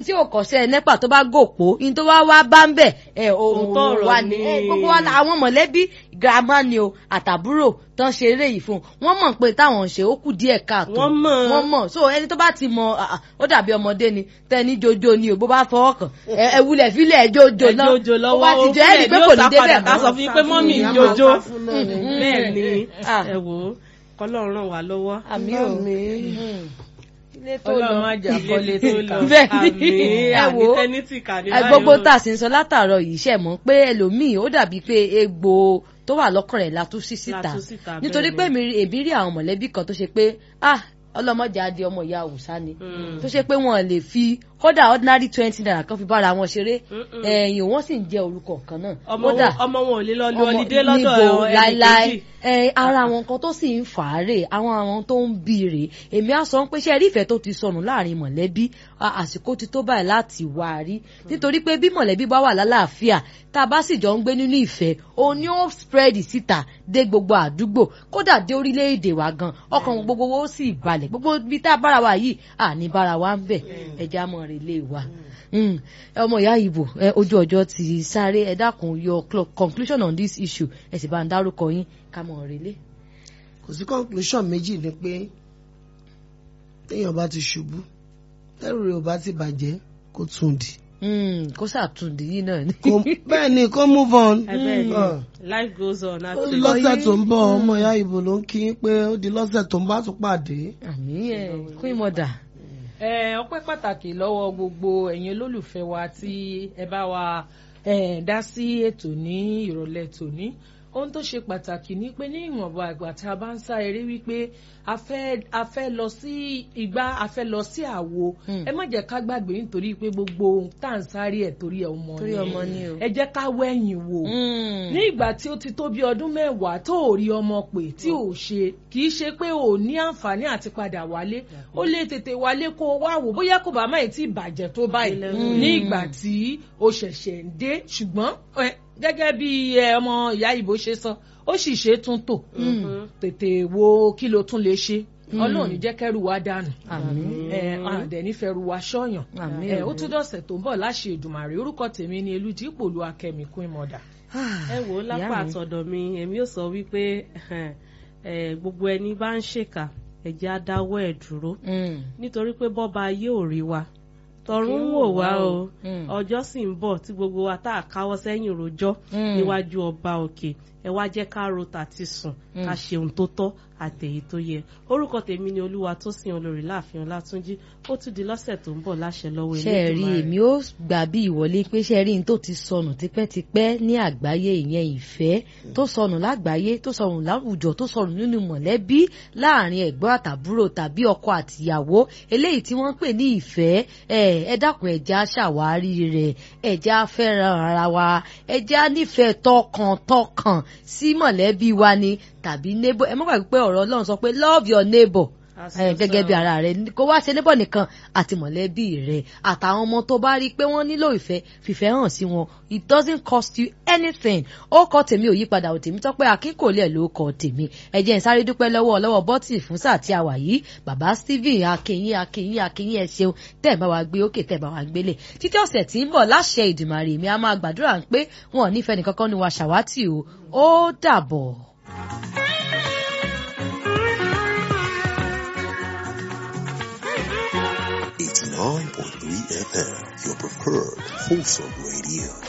tí ò kọ́ṣẹ́ nẹ́pà tó bá gòpó in tó wá wá bá ń bẹ̀ ẹ Òótọ́ òun ọ̀rọ̀ wà ní ni. ẹ gbogbo wa la- àwọn mọ̀lẹ́bí girama ni o àtàbúrò tán ṣe eré yìí fún un wọ́n mọ̀ pé táwọn ń ṣe ó kù díẹ̀ káàtó Wọ́n mọ̀. wọ́n mọ̀ so ẹni tó bá ti mọ ah, ah, ó dàbí ọmọdé ni tẹni jojo ni o bó bá fọwọ́ kàn ẹ ẹ wulẹ̀ fílẹ̀ jojo náà ẹjọ́jọ́ ó lọ́wọ́ bá ti jẹ́ ẹni pé yóò kò ní sá débẹ̀ padà ká mọ́. sọ fún yín pé mọ́mì ń Ìyá máa jojó ká fún náà ni. bẹ́ẹ̀ ni Ah. ẹ wò ó kọ́lọ́run ràn wá lọ́wọ́ àmì o Àmín. Mm. ilé tó Ọlọ́run lọ má jà kọ́lé ilé tó tó lọ. lọ Bẹ́ẹ̀ ni. àmì Ẹ àní wò ó. tẹ́nítì kà ní Ẹ, báyìí gbogbo o. tá a sì ń sọ látàárọ̀ yìí ṣe mọ̀ pé ẹlòmíì ó dàbí pé egbò tó wà lọ́kàn rẹ̀ la tú sí síta La tú síta, nítorí bẹ́ẹ̀ pé ni. èmi èmi rí àwọn mọ̀lẹ́bí kan tó ṣe pé ah ọlọ́mọdé adé ọmọ ìyá òòsà ni Mm. tó ṣe pé wọn lè fi kódà ordinary twenty naira kan fi bára wọn ṣeré Mm-mm. ẹ̀yìn wọn sì ń jẹ orúkọ kan náà ọmọ kódà wọn ọmọ wọn ò lè lọ lu ọmọ ọlídé lọ́dọ̀ níbo ẹnì láíláí kejì ẹ ara àwọn nǹkan tó sì ń fà á rè àwọn àwọn tó ń bí rè èmi á sọ pé ṣe rí ìfẹ́ tó ti sọnù láàrin mọ̀lẹ́bí a- àsìkò ti tó báyìí láti wá a rí nítorí pé bí mọ̀lẹ́bí bá wà lálàáfíà tá a bá sì jọ ń gbé nínú ìfẹ́ òun ni ó spread síta dé gbogbo àdúgbò kódà dé orílẹ̀-èdè wa gan ọkàn gbogbo wo ó sì balẹ̀ gbogbo ibi tá a bára wa yìí àní bára wa ń bẹ̀ ẹja mọ̀ rè lè wa Mm. ọmọ ìyá ìbò ẹ, ojú ọjọ́ ti sáré ẹ dákun your clo- conclusion on this issue ẹ sì bá ń dárúkọ yín ká mọ̀ relé. kò sí conclusion méjì ni pé téèyàn bá ti ṣubú tẹ́rù rẹ̀ ò bá ti bàjẹ́ kó tún dì Mm, kó sàtúndì yìí náà ni. Kó- bẹ́ẹ̀ ni kó move on ẹ bẹ́ẹ̀ ni Ah. life goes on ó àti di lọ́sẹ̀ tó ń bọ̀ ọmọ ìyá ìbò ló ń kí pé ó di lọ́sẹ̀ tó ń bá tún pàdé àmì ẹ queen mother. ẹ ọpẹ́ pàtàkì lọ́wọ́ gbogbo ẹ̀yin olólùfẹ́ wa tí ẹ bá wa ẹ, dá sí ètò ní ìrọ̀lẹ́ tòní ohun tó ṣe pàtàkì ni pé ní ìwọ̀nba àgbà tá a bá ń sá eré wípé a fẹ́ a fẹ́ lọ sí igbá a fẹ́ lọ sí àwo Hmm. ẹ má jẹ́ ká gbàgbé nítorí pé gbogbo ohun tá à ń sáré ẹ̀ torí ẹ̀ ọmọ Torí ọmọ ni o. ẹ jẹ́ ká wẹ̀yìn wò ní ìgbà tí ó ti tó bí ọdún mẹ́wàá tó ò rí ọmọ pè tí ò ṣe kì í ṣe pé ò ní àǹfààní àti padà wálé ó lè tètè wálé kó o wá wò bóyá kò bá má ì tí ì bàjẹ́ tó báyìí ní ìgbà tí o ṣẹ̀ṣẹ̀ ń dé ṣùgbọ́n ẹ, gẹ́gẹ́ bí ẹ, ọmọ ìyá ìbò ṣe sọ ó sì ṣe é tún tò tètè wo kí ló tún lè ṣe ọlọ́run ní jẹ́ kẹ́rù wa dànù àmì ẹ àdẹ̀ nífẹ̀ẹ́ ru wa ṣọ́yàn Àmín. ẹ ó tún dọ̀sẹ̀ tó ń bọ̀ láṣẹ Èdùmàrè orúkọ tèmi ni eludipò lu akẹ́mi kún ìmọ̀dà. ẹ wò ó lápá Ìyá mi. àtọ̀dọ̀ mi èmi ò sọ wípé ẹ, gbogbo ẹni bá ń ṣèkà ẹ jẹ́ á dáwọ́ ẹ̀ dúró nítorí pé bọ́ba ayé ò rí wa tọ̀run ń wò wá o Mm. ọjọ́ sì ń bọ̀ tí gbogbo wa tá a káwọ́ sẹ́yìn rojọ́ Mm. níwájú ọba òkè ẹ wá jẹ́ ká ro tàti sùn ká ṣe ohun tó tọ́ àtèyí tó yẹ orúkọ tèmi ni olúwa tó sin olórí láàfin ọlátúnjí ó tún di lọ́sẹ̀ tó ń bọ̀ láṣẹ lọ́wọ́ ṣe ẹ rí Elédùmarè. èmi ó gbà bí ìwọlé pé ṣe ẹ rí n tó ti sọnù tipẹ́tipẹ́ ní àgbáyé ìyẹn ìfẹ́ tó sọnù lágbàáyé tó sọnù láwùjọ tó sọnù nínú mọ̀lẹ́bí láàrin ẹ̀gbọ́n àtàbúrò tàbí ọkọ àtìyàwó eléyìí tí wọ́n ń pè ní ìfẹ́ ẹ ẹ dákun ẹ̀já ṣàwárí rẹ̀ ẹ̀já fẹ́ràn ara wa ẹ̀já nífẹ̀ẹ́ tọkàntọkàn sí mọ̀lẹ́bí wa ni tàbí neighbor ẹ má gbàgbé pé ọ̀rọ̀ Ọlọ́run sọ pé love your neighbor As ẹ, gẹ́gẹ́ bí ara rẹ kó wá ṣe níbọ̀ nìkan àti mọ̀lẹ́bí rẹ àtàwọn ọmọ tó bá rí i pé wọ́n nílò ìfẹ́ fìfẹ́ hàn sí wọn it doesn't cost you anything ó kọ tèmi ò yípadà ò tèmi tọ́pẹ́ akínkòlẹ̀ ló kọ tèmi ẹ jẹ́ n sáré dúpẹ́ lọ́wọ́ lọ́wọ́ bọ́tì fún sáà tí a wà yìí bàbá Stephen akínyìn akínyìn akínyìn ẹ ṣeun tẹ́ ẹ̀ bá wa gbé òkè tẹ́ ẹ̀ bá wa gbélé títí ọ̀sẹ̀ tí ń bọ̀ láṣẹ Ìdùmarè mi a máa gbàdúrà pé wọn ò nífẹ̀ẹ́ nìkankan ní wa ṣàwátì o ó dàbọ̀. Eighty-nine point three FM, your preferred wholesome radio.